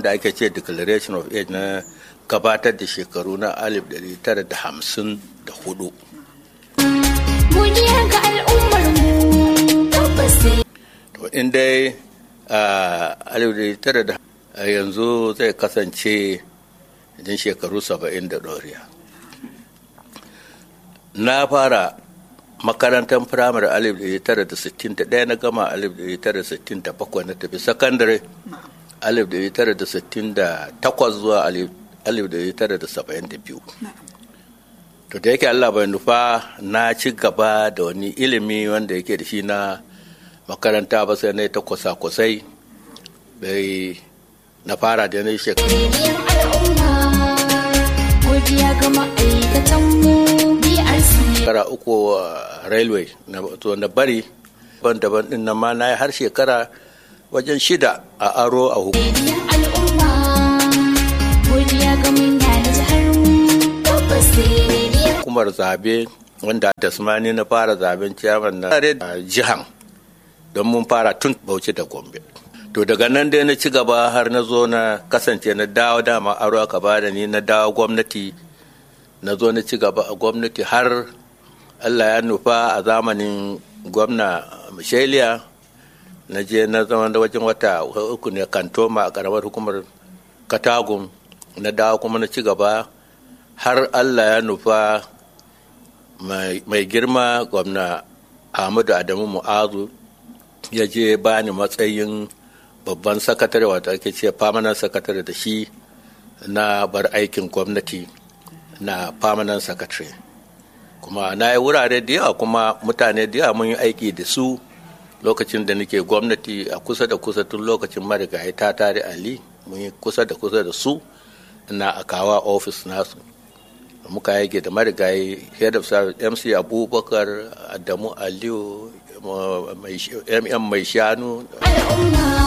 da ake ce declaration of age na gabatar da shekaru na 1954 Godiya ga al'ummar mu tabbas sai to in dai a yanzu zai kasance idan shekaru 70 da ɗoriya na fara makarantar firamare 1961 na gama 1967 na tafi sakandare 1968 zuwa 1972 to da yake allah bai nufa na ci gaba da wani ilimi wanda yake da shi na makaranta ba sai na ta kusa-kusai bai na fara da na shekaru rediyon al'umma godiya ga ma'aikatan mu BRC shekara uku a railway na to na bari daban-daban din nan ma na yi har shekara wajen shida a aro a hukumar rediyon al'umma godiya ga manya na jihar mu tabbas sai rediyon zabe wanda tasmani na fara zaben ciyaman na tare da jihan don mun fara tun bauchi da gombe to daga nan dai na ci gaba har na zo na kasance na dawo dama aro aka bada ni na dawo gwamnati na zo na ci gaba a gwamnati har allah ya nufa a zamanin gwamna michelia na je na zama da wajen wata uku ne kantoma a karamar hukumar katagun na dawo kuma na ci gaba har allah ya nufa mai girma gwamna ahmadu adamu mu'azu ya je bani matsayin babban sakatare wata ake ce famanan sakatare da shi na bar aikin gwamnati na famanan sakatare kuma na yi wurare da yawa kuma mutane da yawa mun yi aiki da su lokacin da nake gwamnati a kusa da kusa tun lokacin marigayi ta tare ali mun yi kusa da kusa da su na akawa ofis nasu muka yage da marigayi head of service mc abubakar adamu aliyu mm mai shanu al'umma